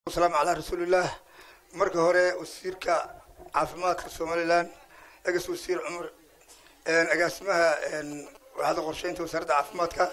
asalaamu calaa rasuulillaah marka hore wasiirka caafimaadka somalilan egas wasiir cumar agaasimaha waaxda qorsheynta wasaaradda caafimaadka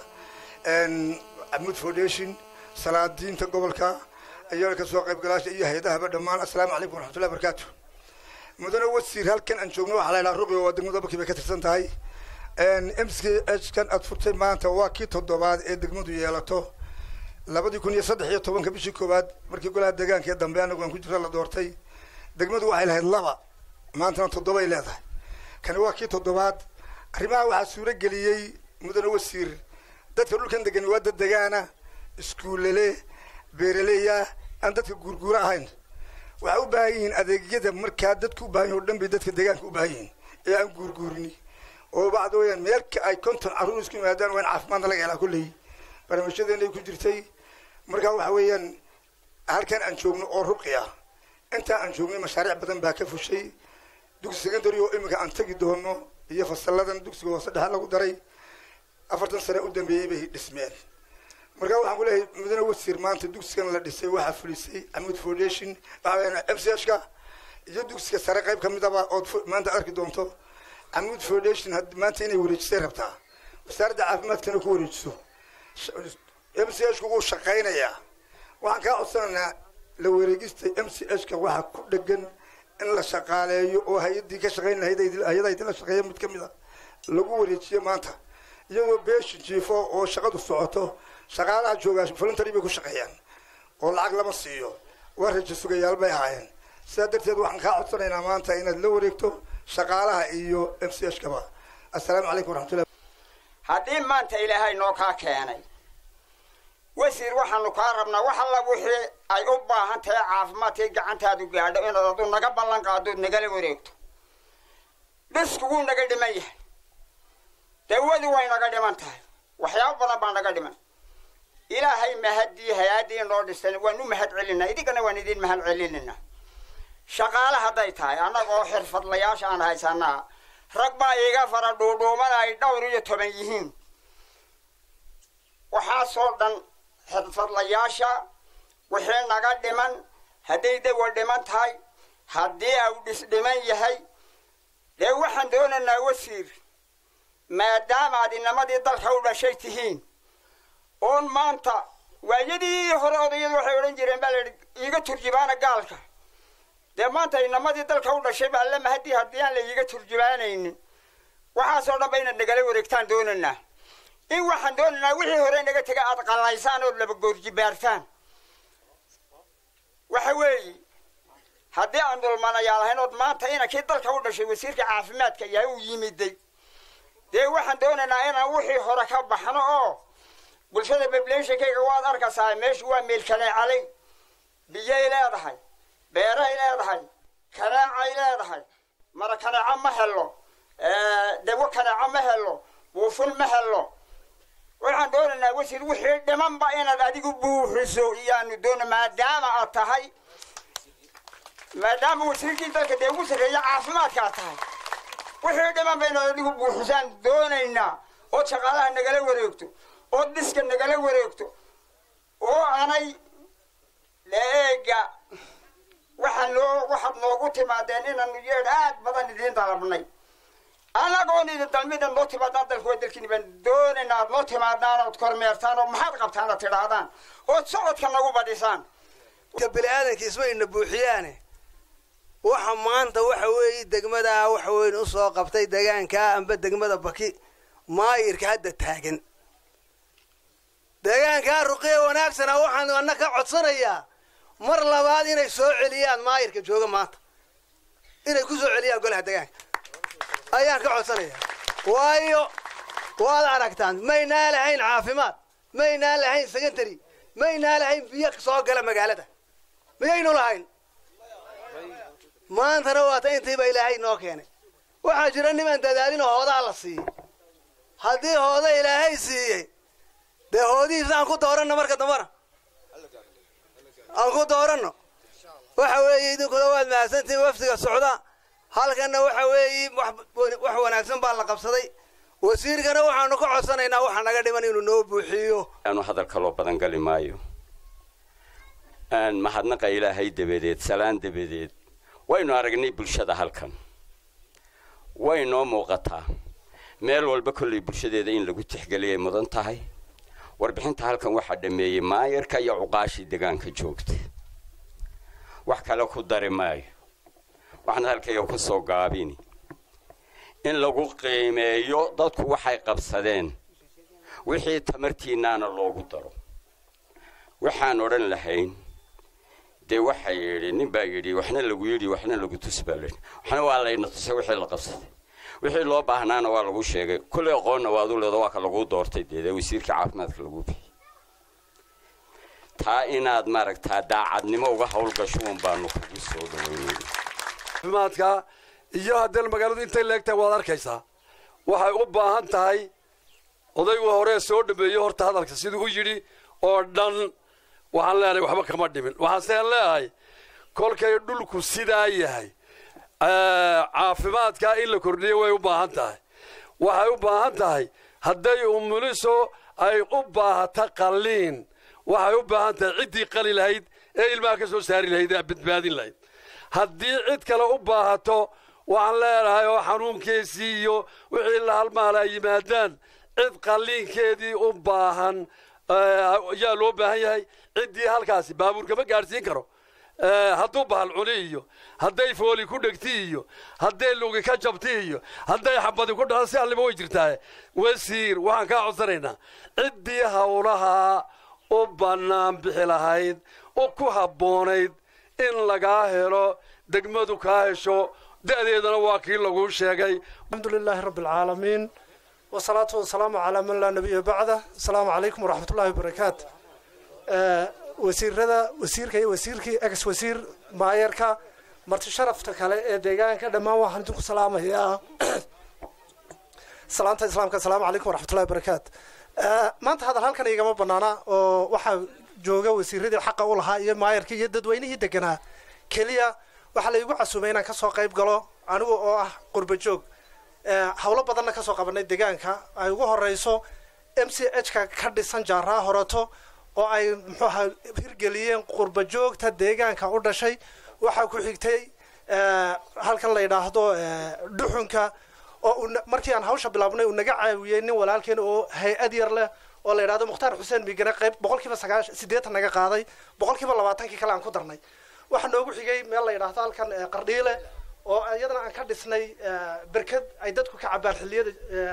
amud foundation salaadiinta gobolka ayaa kasoo qaybgalaasha iyo hay-adahaba dhammaan assalaamu calaykum waraxmatullahi barakaatu mudane wasiir halkan aan joogno waxaa la ydhaha rubi waa degmada bakii bay ka tirsan tahay m c h kan aad furtay maanta waa kii toddobaad ee degmadu yeelato labadii kun iyo saddex iyo tobanka bishii koowaad markii golaha deegaanka ee dambe anagu aan ku jira la doortay degmadu waxay lahayd laba maantana toddobay leedahay kani waa kii toddobaad arrimaha waxaa suuro geliyey mudane wasiir dadka dhulkan degani waa dad degaana iskuullele beeraleya aan dadka guurguura ahayn waxay u baahan yihiin adeegyada markaa dadku u baahan yihin o dhan bay dadka deegaanka u baahan yihiin ee aan guurguurini oo bacda weyaan meelka ay konton carruur isku yimaadaan waa in caafimaadna laga helaa kolley barnaamijyadeenay ku jirtay markaa waxa weeyaan halkan aan joogno oo ruqi ah intaa aan joognay mashaariic badan baa ka fushay dugsi secondary oo iminka aan tegi doono iyo fasalladan dugsiga hoose dhexe lagu daray afartan sane u dambeeyey bay dhismeen markaa waxaan ku leeyahay mudane wasiir maanta dugsigan la dhisay waxaa fulisay amud foundation waxaa m c h ka iyo dugsiga sare qayb ka midaba ood maanta arki doonto amud foundation maanta inay wareejisay rabtaa wasaaradda caafimaadkana ku wareejiso m c h ku wuu shaqaynayaa waxaan kaa codsanaynaa la wareegista m c h ka waxaa ku dhegan in la shaqaaleeyo oo hay-addii ka shaqayn lahayd hay-ada idinla shaqeeya mid ka mid a lagu wareejiyo maanta iyagoo beeshin jiifo oo shaqadu socoto shaqaalaha joogaa voluntary bay ku shaqeeyaan oo lacag lama siiyo waa rajo sugayaal bay ahaayeen sidaa darteed waxaan kaa codsanaynaa maanta inaad la wareegto shaqaalaha iyo m c h kaba assalaamu calaykum waraxmatullah haddii maanta ilaahay noo kaa keenay wasiir waxaanu kaa rabnaa wax alla wixii ay u baahan tahay caafimaadkay gacantaadu gaadho inaad adu naga ballan qaadood nagala wareegto dhisku wuu naga dhiman yahay dawadu way naga dhiman tahay waxyaabo badan baa naga dhiman ilaahay mahadii hay-addii noo dhistan waan u mahad celinaa idinkana waan idin mahad celinayna shaqaale hadday tahay annagoo xirfadlayaasha aan haysanaa rag baa iiga fara dhuudhuumada ay dhowr iyo toban yihiin waxaasoo dhan xirfadlayaasha wixii naga dhiman hadday dawa dhiman tahay haddii au dhis dhiman yahay dee waxaan doonaynaa wasiir maadaamaad inamadii dalka u dhashay tihiin oon maanta waayadii hore odayadu waxay odhan jireen baa layidhi iiga turjubaana gaalka dee maanta inamadii dalka u dhashay baa alla mahadii haddii aan la iiga turjubaanaynin waxaasoo dhan ba inaad nagala wareegtaan doonaynaa in waxaan doonaynaa wixii hore naga tega aad qallaysaan ood laba goorjibaartaan waxa weeye haddii aan dulmanayaa lahayn ood maanta inankii dalka u dhashay wasiirka caafimaadka yahay uu yimiday dee waxaan doonaynaa inaan wixii hore ka baxno oo bulshada bablanshankayga waad arkaysaa meeshu waa meel kaneecalay biyay leedahay beeray leedahay kaneecay leedahay mara kaneeco ma helo dawo kaneeco ma helo buufin ma helo waxaan doonaynaa wasiir wixii dhimanba inaad adigu buuxiso iyaanu doona maadaama aad tahay maadaama wasiirkii dalka dee ugu sarreeya caafimaadka aad tahay wixii dhimanba inaad adigu buuxisaan doonaynaa ood shaqaalaha nagala wareegto ood dhiska nagala wareegto oo anay leega waxaa noo waxaad noogu timaadeen inaanu yeedh aad badan idiin dalabnay anagoon idin dalmida noo timaadaan dalka waa dalkiini baan doonaynaa aad noo timaadaan ood kormeertaan oo maxaad qabtaan aad tidhaahdaan ood socodka nagu badhisaan bini aadanka ismayna buuxiyaane waxa maanta waxa weeye degmadaa waxa weyn usoo qabtay degaankaa amba degmada baki maayirka hadda taagan deegaankaa ruqiya wanaagsana waxaan ana ka codsanayaa mar labaad inay soo celiyaan maayirka jooga maanta inay ku soo celiyaan golaha degaanka ayaan ka codsanayaa waayo waad aragtaan maynaa lahayn caafimaad maynaa lahayn secondary maynaa lahayn biyo soo gala magaalada miyaynu lahayn maantana waata intiiba ilaahay noo keenay waxaa jira niman dadaalinoo hoodaa la siiyey haddii hooda ilaahay siiyey dee hoodihiisa aan ku dooranno marka dambana aan ku dooranno waxa weeye idinkuna waad mahadsantihin wafdiga socda halkanna waxa weeye wax wanaagsan baa la qabsaday wasiirkana waxaanu ka codsanaynaa waxa naga dhiman inuu noo buuxiyo aanu hadal kaloo badan gali maayo mahadnaqa ilaahay dabadeed salaan dabadeed waynu aragnay bulshada halkan way noo muuqataa meel walba kollay bulshadeeda in lagu tixgeliyay mudan tahay warbixinta halkan waxaa dhammeeyey maayarka iyo cuqaashii degaanka joogta wax kale ku dari maayo waxna halkayga ku soo gaabini in lagu qiimeeyo dadku waxay qabsadeen wixii tamartiinnaana loogu daro waxaan odhan lahayn dee waxaa yidhi nin baa yidhi waxna lagu yidhi waxna lagu tus baa layidhi waxna waa layna tusay wixii la qabsaday wixii loo baahnaana waa lagu sheegay kullay aqoonna waad u leedo waa ka laguu doortay dee wasiirka caafimaadka lagu bixiyey taa inaad maaragtaa daacadnimo uga howlgasho un baanu kugu soo dhaweynayna caafimaadka iyo haddana magaaladu intay leegtahay waad arkaysaa waxay u baahan tahay odaygu horee soo dhameeyo horta hadalka siduu u yidhi oo dhan waxaan leenahay waxba kama dhimin waxaaseen leeyahay kolkay dhulku sidaa yahay caafimaadkaa in la kordhiyo way u baahan tahay waxay u baahan tahay hadday umuliso ay u baahata qalliin waxay u baahan tahay ciddii qali lahayd ee ilmaha ka soo saari lahayd ee badbaadin lahayd haddii cid kale u baahato waxaan leenahay oo xanuunkeesii iyo wixii la halmaala ay yimaadaan cid qalliinkeedii u baahan yaa loo baahan yahay ciddii halkaasi baabuurkama gaadhsiin karo hadduu bahal cuni iyo hadday fooli ku dhegti iyo hadday lugi ka jabti iyo hadday xabadi ku dhalan si alliba way jirtaa wasiir waxaan kaa codsanaynaa ciddii howlaha u bannaan bixi lahayd u ku habboonayd in lagaa helo degmadu kaa hesho da'deedana waa kii laguu sheegay الحمد لله رب العالمين والصلاة والسلام على من لا نبي بعده السلام عليكم ورحمة الله وبركاته wasiirada wasiirka iyo wasiirkii ex wasiir maayarka marti sharafta kale ee deegaanka dhammaan waxaan idinku salaamayaa salaanta islaamka asalaamu calaykum waraxmatullahi wabarakaatu maanta hadal halkan igama banaana oo waxaa jooga wasiiradii xaqa u lahaa iyo maayarkii iyo dadweynihii deganaa keliya waxaa la igu casuumay inaan kasoo qayb galo anigu oo ah qurba joog howlo badanna kasoo qabanay deegaanka ay ugu horeyso m c h ka ka dhisan jaaraa horeto oo ay muxuu ahaa hirgeliyeen qurba joogta deegaanka u dhashay waxaa ku xigtay halkan la yidhaahdo dhuxunka oo markii aan hawsha bilaabnay uu naga caawiyey nin walaalkeen oo hay-ad yar leh oo la yidhahdo mukhtaar xuseen migane qayb boqol kiiba sagaash siddeetan naga qaaday boqol kiiba labaatankii kale aan ku darnay waxaa noogu xigay meel la yidhaahdo halkan qardhiile oo iyadana aan ka dhisnay berked ay dadku ka cabaan xilliyada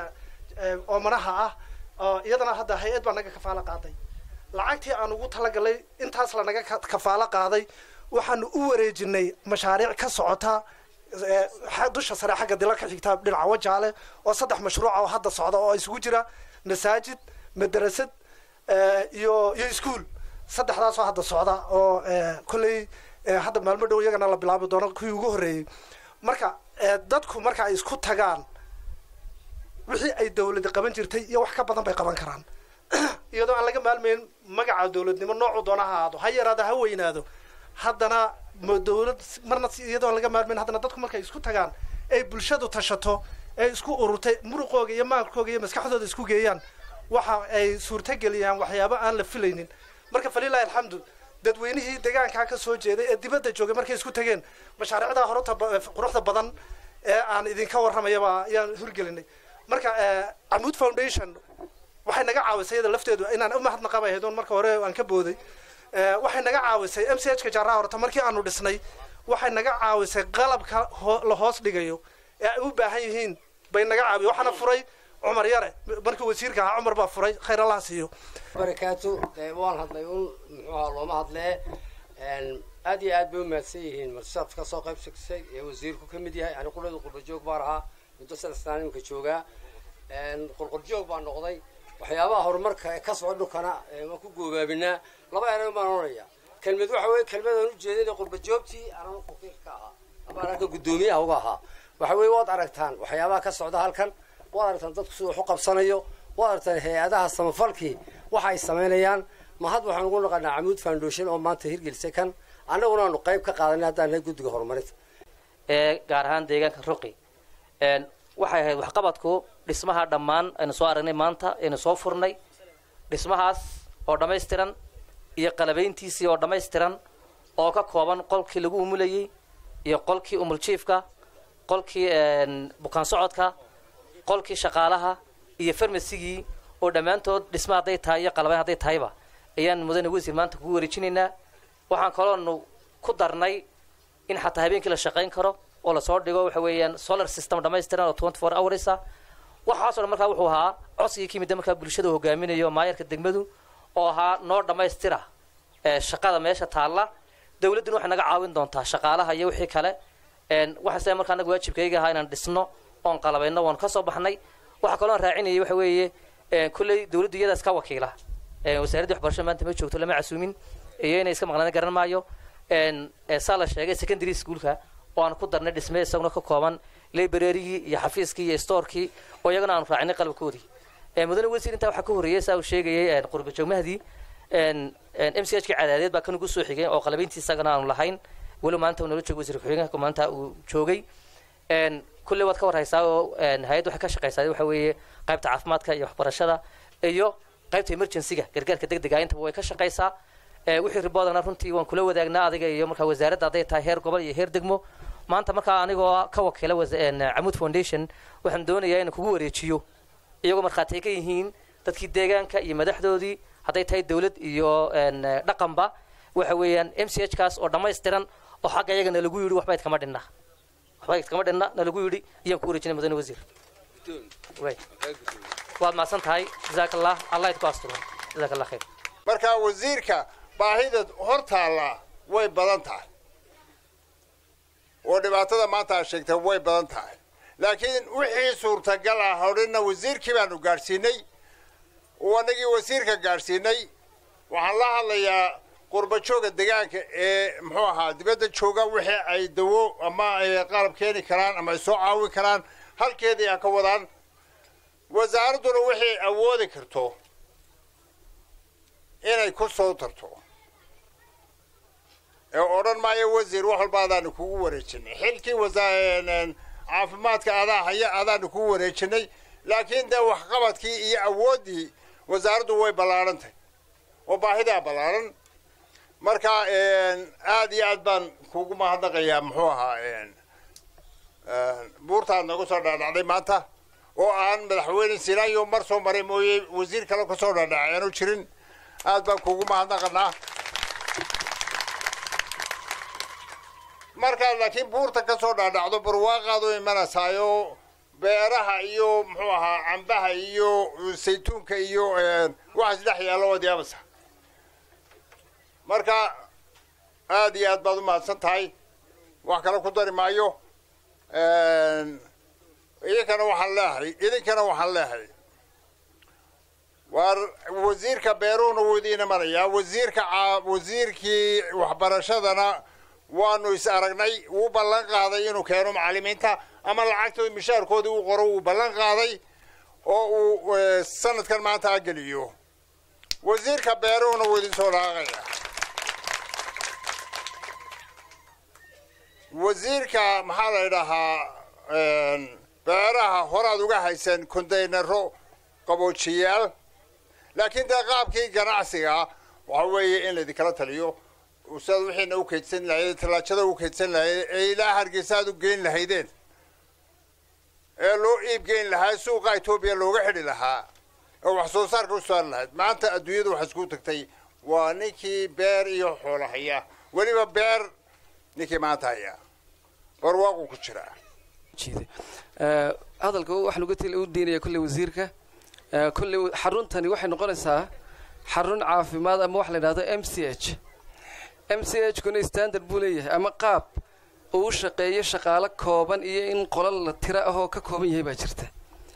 oomanaha ah oo iyadana hadda hay-ad baa naga kafaalo qaaday lacagtii aan ugu talagalay intaas lanaga kafaalo qaaday waxaanu u wareejinay mashaariic ka socota dusha sare xagga dila ka xigta dhinaca wajaale oo saddex mashruuca oo hadda socda oo isugu jira masaajid madarasad iyo iyo ischool saddexdaasoo hadda socda oo kolley hadda maalmo dhow iyagana la bilaabi doono kuwii ugu horreeyey marka dadku marka ay isku tagaan wixii ay dawladi qaban jirtay iyo wax ka badan bay qaban karaan iyadoo aan laga maalmayn magaca dawladnimo noocu doona ha ahaado ha yaraado ha weynaado haddana dawlad marna iyadoo aan laga maalmayn haddana dadku markay isku tagaan ay bulshadu tashato ay isku ururtay muruqooga iyo maalkooga iyo maskaxdooda isku geeyaan waxa ay suurtageliyaan waxyaabo aan la filaynin marka falilahi alxamdu dadweynihii deegaankaa ka soo jeeday ee dibadda joogay markay isku tageen mashaariicdaa horta quruxda badan ee aan idinka warramayaba ayaan hirgelinay marka camuud foundation waxay naga caawisay iyada lafteedu inaan u mahadnaqaba ahayd marka hore aan ka booday waxay naga caawisay m c h ka jaaraha horta markii aanu dhisnay waxay naga caawisay qalabka la hoos dhigayo ee ay u baahan yihiin bay naga caawiya waxaana furay cumar yare markii wasiirka ahaa cumar baa furay khayr allah siiyo barakaatu waan hadlay un muxuu ahaa looma hadlee aad iyo aad bay u mahadsan yihiin martisaad ka soo qayb sigsay ee wasiirku ka mid yahay ani qulada qurbajoog baan ahaa muddo saddex sanaan iminka joogaa qurqurjoog baan noqday waxyaabaha horumarka ee ka socda dhulkana waan ku goobaabinaa laba eray baan oranaya kelmad waxa weeye kelmadaan u jeedin ee qurbajoogtii anama faqiir ka ahaa ama anaka guddoomiyaha uga ahaa waxa weeye waad aragtaan waxyaabaha ka socda halkan waad aragtaan dadku siduu wax u qabsanayo waad aragtaan hay-adaha samafalkii waxa ay samaynayaan mahad waxaan ugu naqanaa camuud foundation oo maanta hirgelisay kan annaguna aanu qayb ka qaadanay haddaan nahay guddiga horumarinta ee gaar ahaan deegaanka ruqi waxay ahayd waxqabadku dhismaha dhammaan aynu soo aragnay maanta aynu soo furnay dhismahaas oo dhammaystiran iyo qalabayntiisii oo dhammaystiran oo ka kooban qolkii lagu umulayey iyo qolkii umuljiifka qolkii bukaan socodka qolkii shaqaalaha iyo farmasigii oo dhammaantood dhisma hadday tahay iyo qalabayn hadday tahayba ayaan mudane wasiir maanta kugu wareejinaynaa waxaan kaloonu ku darnay in xataa habeenkii la shaqayn karo oo lasoo dhigo waxa weeyaan solar system dhammaystiran oo twenty four hours ah waxaasoo dhan markaa wuxuu ahaa codsigii ka yimid markaa bulshada hogaaminayo maayarka degmadu oo ahaa noo dhammaystira shaqada meesha taalla dawladduna waxay naga caawin doontaa shaqaalaha iyo wixii kale waxaan sida markaa anaga waajibkayga ahaa inaan dhisno oon qalabayno waan ka soo baxnay waxaa kaloo aan raacinayay waxa weeye kulley dawladdu iyadaas ka wakiila wasaaradda waxbarashada maanta ma joogto lama casuumin iyo inay iska maqnaan garan maayo saa la sheegay secondary schoolka oo aan ku darnay dhisme isaguna ka kooban librarygii iyo xafiiskii iyo storkii oo iyagana aanu raacinay qalabkoodii mudane wasiir intaa waxaa ka horreeyay saa uu sheegayay qurbajoog mahdi m c h ka cadaadeed baa kan ugu soo xigay oo qalabayntii isagana aanu lahayn weli maanta uu nala joogo wasiir ku-xigeenka maanta uu joogay kulley waad ka warhaysaa oo hay-adda waxay ka shaqaysaa waxa weeye qaybta caafimaadka iyo waxbarashada iyo qaybta emergencyga gargaarka degdega intaba way ka shaqaysaa wixii riboodana runtii waan kula wadaagnaa adiga iyo markaa wasaaradda hadday tahay heer gobol iyo heer degmo maanta markaa anigoo ka wakiila camuud foundation waxaan doonayaa inaan kugu wareejiyo iyagoo markhaati ay ka yihiin dadkii deegaanka iyo madaxdoodii hadday tahay dawlad iyo dhaqanba waxa weeyaan m c h kaas oo dhammaystiran oo xagga iyaga nalagu yidhi waxba idkama dhinna waxba idkama dhinna nalagu yidhi iyaan ku wareejinay mudane wasiir waad mahadsan tahay jazaaka allah allah idku asturo jazaaka allah khayr markaa wasiirka baahida hor taalla way badan tahay oo dhibaatada maanta aad sheegtay way badan tahay laakiin wixii suurtagal ah hodhina wasiirkii baanu gaadhsiinay oo annagii wasiirka gaadhsiinay waxaan la hadlayaa qurbajooga degaanka ee muxuu ahaa dibadda jooga wixii ay dawo ama ay qalab keeni karaan ama ay soo caawin karaan halkeedii ha ka wadaan wasaaradduna wixii awoodi karto inay ku soo tarto ee odhan maayo wasiir wax walba adaanu kugu wareejinay xilkii caafimaadka adaa haya adaanu kugu wareejinay laakiin dee waxqabadkii iyo awooddii wasaaraddu way ballaadhantahy oo baahidaa ballaaran marka aad iyo aad baan kugu mahadnaqayaa muxuu ahaa buurtaad nagu soo dhaadhacday maanta oo aan madaxweyne sinaayo mar soo maray mooye wasiir kale kasoo dhaadhacay aanu jirin aad baan kugu mahadnaqanaa markaad laakiin buurta ka soo dhaadhacdo barwaaqaad u imanaysaayo beeraha iyo muxuu ahaa cambaha iyo saytuunka iyo waxaas dhex yaallo waad yaabaysaa marka aad iyo aad baad u mahadsan tahay wax kale ku dari maayo idinkana waxaan leehay idinkana waxaan leehay waar wasiirka beeruhuna wuu idiin imanayaa wasiirka wasiirkii waxbarashadana waanu is aragnay wuu ballan qaaday inuu keeno macallimiinta ama lacagtooda mishaarkoodii uu qoro wuu ballan qaaday oo uu sanadkan maanta ageliyo wasiirka beeruhuna wuu idin soo dhaaqaya wasiirka maxaa la idhahaa beeraha horaad uga haysan kondaynaro qaboojiyaal laakiin dee qaabkii ganacsiga waxa weeye in laydinkala taliyo sidaad wixiina u kaydsan lahayd tallaajada u kaydsan lahayd ee ilaa hargeysa aad u geyn lahaydeen ee loo iib geyn lahaa suuqa etoobiya looga xidhi lahaa oo wax soo saarka u saari lahayd maanta adduunyadu waxaa isku tagtay waa ninkii beer iyo xoolo haya weliba beer ninkii maanta haya barwaaqu ku jiraa hadalka waxaan uga til u diinaya kolley wasiirka kolley xaruntani waxay noqonaysaa xarun caafimaad ama waxa la yidhahdo m c h m c h kuna standard buu leeyahay ama qaab uu u shaqeeyo shaqaalo kooban iyo in qolal la tira ahoo ka kooban yahay baa jirta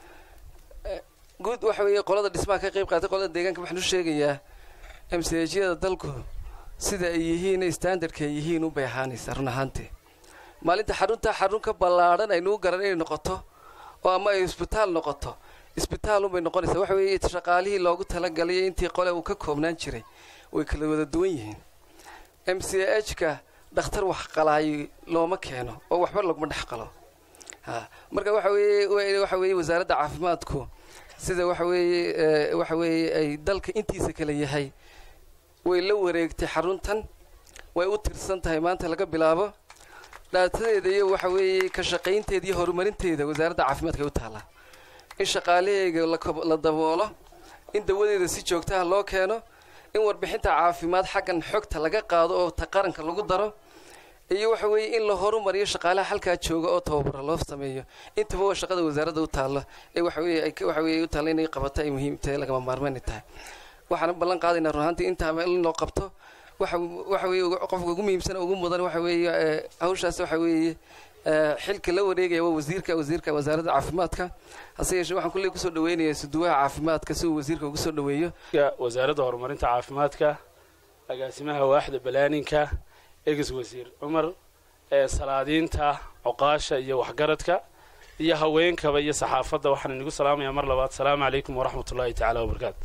guud waxa weeye qolada dhismaha ka qayb qaatay qolada deegaanka waxaan u sheegayaa m c h yada dalku sida ay yihiin standardka ay yihiin unbay ahaanaysaa run ahaantee maalinta xaruntaa xarun ka ballaadhan aynuu garan inay noqoto oo ama ay isbitaal noqoto isbitaal unbay noqonaysaa waxa weeye shaqaalihii loogu talagalay intii qole uu ka koobnaan jiray way kala wada duwan yihiin m c h ka dhakhtar wax qalaayo looma keeno oo waxba laguma dhex qalo ha marka waxa weeye waxa weeye wasaaradda caafimaadku sida waxa weeye waxa weeye ay dalka intiisa kale yahay way la wareegtay xaruntan way u tirsan tahay maanta laga bilaabo dhaatadeeda iyo waxa weeye ka shaqaynteeda iyo horumarinteeda wasaaradda caafimaadka ay u taallaa in shaqaalahayga la kob- la daboolo in dawadeeda si joogtaha loo keeno in warbixinta caafimaad xaggan xogta laga qaado oo ta qaranka lagu daro iyo waxa weeye in la horumariyo shaqaalaha halkaa jooga oo tababara loo sameeyo intaba waa shaqada wasaaradda u taalla ee waxa weeye ay ka- waxa weeye ay u taalla inay qabato ay muhiim tahay lagama maarmaan tahay waxaana ballan qaadaynaa run ahaantii intaaba in loo qabto waxa waxa weeye ugu- qofka ugu muhiimsan oo ugu mudan waxa weeye ee, hawshaas waxa weeye ee, xilka la wareegaya waa wasiirka wasiirka wasaaradda caafimaadka hase yeeshee waxaan kulley kusoo dhaweynayaa suduwaha caafimaadka si uu wasiirka ugu soo dhaweeyo wasaaradda horumarinta caafimaadka agaasimaha waaxda balaaninka eges wasiir cumar ee salaadiinta cuqaasha iyo waxgaradka iyo haweenkaba iyo saxaafadda waxaan inagu salaamayaa mar labaad asalaamu calaykum waraxmat ullaahi tacaala wabarakaatu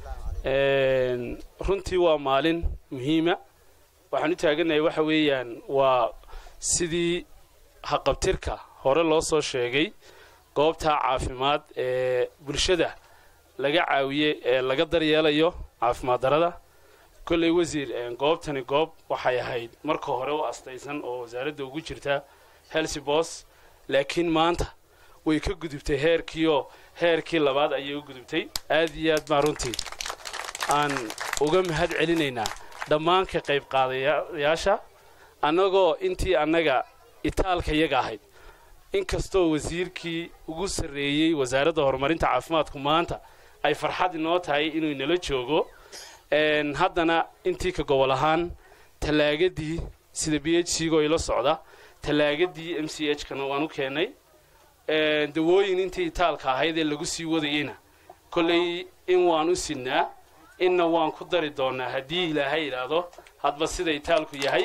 Een, runtii waa maalin muhiima waxaan u taaganahay waxa weeyaan waa sidii haqabtirka hore loo soo sheegay goobta caafimaad ee bulshada laga caawiye ee laga daryeelayo caafimaad darada kolley wasiir een, goobtani goob waxay ahayd marka hore u astaysan oo wasaaradda ugu jirta helsibos laakiin maanta way ka gudubtay heerkiioo heerkii labaad ayay u gudubtay aad iyo aad baan runtii aan uga mahad celinaynaa dhammaan ka qayb qaadayaasha annagoo intii annaga itaalka yaga ahayd inkastoo wasiirkii ugu sarreeyey wasaaradda horumarinta caafimaadku maanta ay farxad inoo tahay inuu inala joogo een, haddana intii ka gobol ahaan tallaagadii sida b h c go ila socda tallaagadii m c h kana waan u keennay een, dawooyin intii itaalka ahayd ee lagu sii wadayeyna kolley in waan u sidnaa inna waan ku dari doonaa haddii ilaahay idhaahdo hadba sida itaalku yahay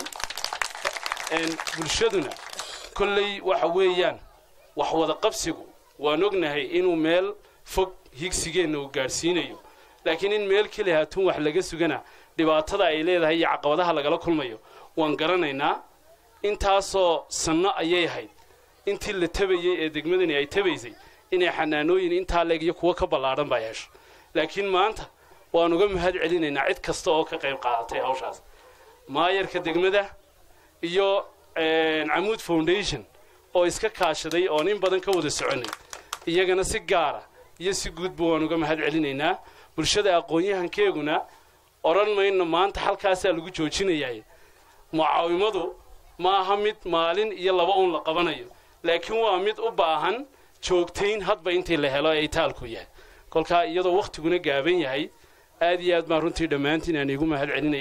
een, bulshaduna kolley waxa weeyaan wax wada qabsigu waan ognahay inuu meel fog higsigeenna uu gaadhsiinayo laakiin in meel keliya hatun wax laga sugana dhibaatada ay leedahay iyo caqabadaha lagala kulmayo waan garanaynaa intaasoo sanno ayay ahayd intii la tabayey ee degmadani ay tabaysay inay xanaanooyin intaa leeg iyo kuwo ka ballaadhan baa yeesho laakiin maanta waan uga mahad celinaynaa cid kasta oo ka qayb qaadatay hawshaas maayarka degmada iyo een, camuud foundation oo iska kaashaday oon in badan ka wada soconay iyagana si gaara iyo si guudba waan uga mahad celinaynaa bulshada aqoon-yahankeeguna odhan mayno maanta halkaasaa lagu joojinayaa mucaawimadu ma aha mid maalin iyo laba uun la qabanayo laakiin waa mid u baahan joogtayn hadba intii la helo ee itaalku yahay kolkaa iyadoo wakhtiguna gaaban yahay aad iyo aad baan runtii dhammaantiin aan iigu mahad celinaya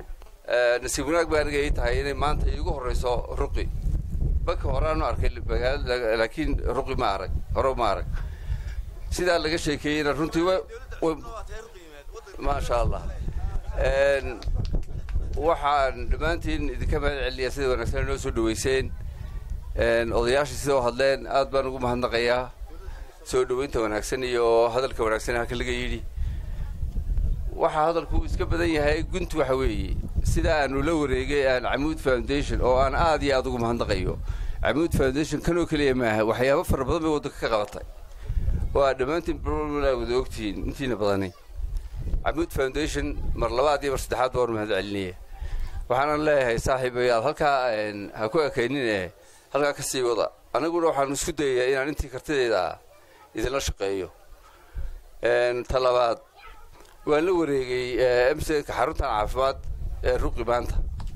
nasiib wanaag baa aniga ii tahay inay maanta iigu horrayso ruqi baka horeaanu arkay magaalada laakiin ruqi ma arag hore ma arag sidaa laga sheekeeyeyna runtii wa wa- maasha allah Een, waxaan dhammaantiin idinka mahad celinayaa sida wanaagsan inoo soo dhaweyseen Een, odayaashii sida u hadleen aad baan ugu mahadnaqayaa soo dhaweynta wanaagsan iyo hadalka wanaagsan ee halka laga yidhi waxaa hadalku uu iska badan yahay guntu waxa weeye sida aanu la wareegay aan camuud foundation oo aan aad iyo aad ugu mahadnaqayo camuud foundation kanoo keliya maaha waxyaabo fara badan bay waddanka ka qabatay oo aad dhammaantiin barwalaa wada ogtihiin intiina badani camuud foundation mar labaad iyo mar saddexaad baan mahad celinaya waxaanan leeyahay saaxiibayaal halkaa een, ha ku ekaynin ee halkaa ka sii wada aniguna waxaan isku dayayaa inaan intii kartideeda ah idinla shaqeeyo Een, ta labaad waan la wareegay mcka xaruntan caafimaad ee ruqi maanta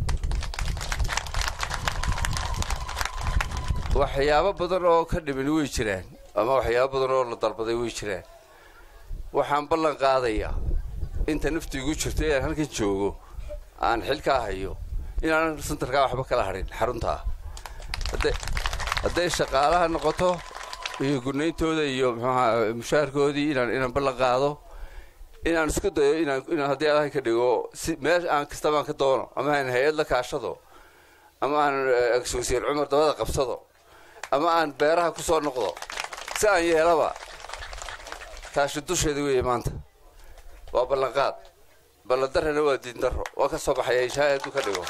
waxyaabo badan oo ka dhimin way jiraan ama waxyaabo badan oo la dalbaday way jiraan waxaan ballan qaadayaa inta naftu igu jirto inaan halkan joogo aan xilkaa hayo inaanan santarkaa waxba kala hadhin xaruntaa hadday hadday shaqaalaha noqoto iyo gurnayntooda iyo muxuaha mushaharkoodii inaan inaan ballan qaado inaan isku dayo inaan inaan haddii allahan ka dhigo si meel aan kastaba aan ka doono ama aan hay-ad la kaashado ama aan eh, ex-wasiir cumar dabada qabsado ama aan beeraha ku soo noqdo si aan yeelaba taashi dusheeda weeye maanta waa ballanqaad ballandarrana waa diindarro waa ka soo baxaya inshaa hadduu ka dhigo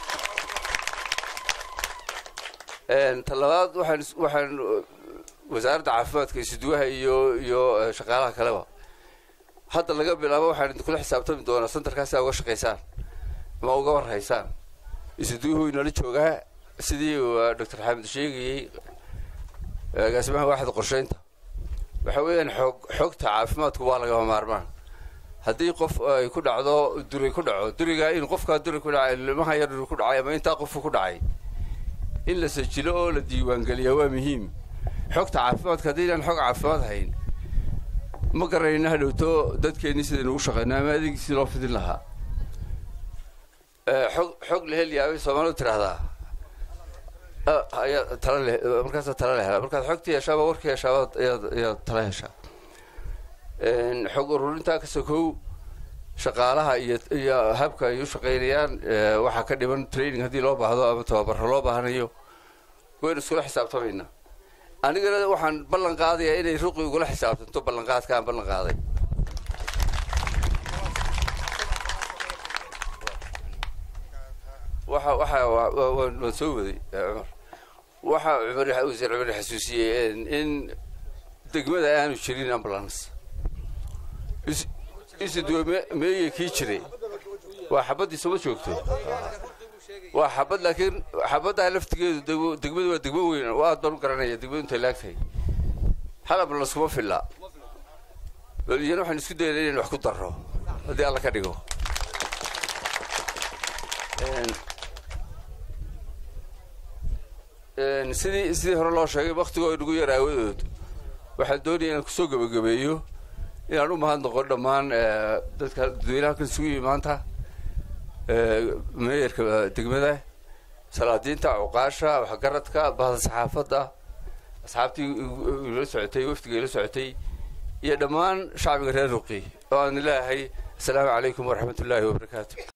Een, ta labaad waxaan is- waxaan uh, wasaaradda caafimaadka isuduwaha iyo iyo eh, shaqaalaha kaleba hadda laga bilaabo waxaan idinkula xisaabtami doonaa santarkaasi aa uga shaqaysaan ama uga warhaysaan isuduuhu inala joogaa sidii uu doctor xamed sheegayey agaasimaha waaxda qorsheynta waxa weeyaan xoog xogta caafimaadku waa lagama maarmaan haddii qof ay ku dhacdo duri ku dhaco duriga in qofkaa duri ku dhacay ilmaha yar duri ku dhacay ama intaa qofku ku dhacay in la sajilo oo la diiwaangeliyaa waa muhiim xogta caafimaadka haddaynaan xog caafimaad hayn ma garanayna hadhowto dadkeennii sidaynu ugu shaqayno ama adeegiisii loo fidin lahaa xog xog la helyaabay soomaalidu tidhaahdaa ayaa tala le markaasaa tala la helaa markaad xogtii heshaaba warkii heshaaba ayaad ayaad tala heshaa xog ururintaa ka sokow shaqaalaha iyo iyo habka ay u shaqaynayaan waxaa ka dhiman training haddii loo baahdo ama tababaro loo baahanayo waynu iskula xisaabtamaynaa anigana waxaan ballan qaadayaa inay ruqi ugula xisaabtanto ballanqaadka aan ballan qaaday waxa waxa waan soo waday cumar waxa cumar wasiir cumar xasuusiyey in degmada aanu jirin ambulance isuduwe meeye kii jiray waa xabaddii soma joogto waa xabad laakiin xabaddaa laftigeedu degmadu waa degmo weyn oo aad baan u garanaya degmadu intay laagtahay hal ambulance kuma filla iyana waxaan isku dayna inaynu wax ku darro haddii alla ka dhigo sidii sidii hore loo sheegay waktigoo inagu yar aawadood waxaan doonaya inaan kusoo gebagabeeyo inaan u mahadnaqo dhammaan dadka dadweynaha halkan isugu yimi maanta meeyarka degmada salaadiinta cuqaasha waxgaradka bahda saxaafadda asxaabtii ila socotay wafdiga ila socotay iyo dhammaan shacbiga reer ruqi oo aan ilaahay asalaamu calaykum waraxmat ullaahi wabarakaatu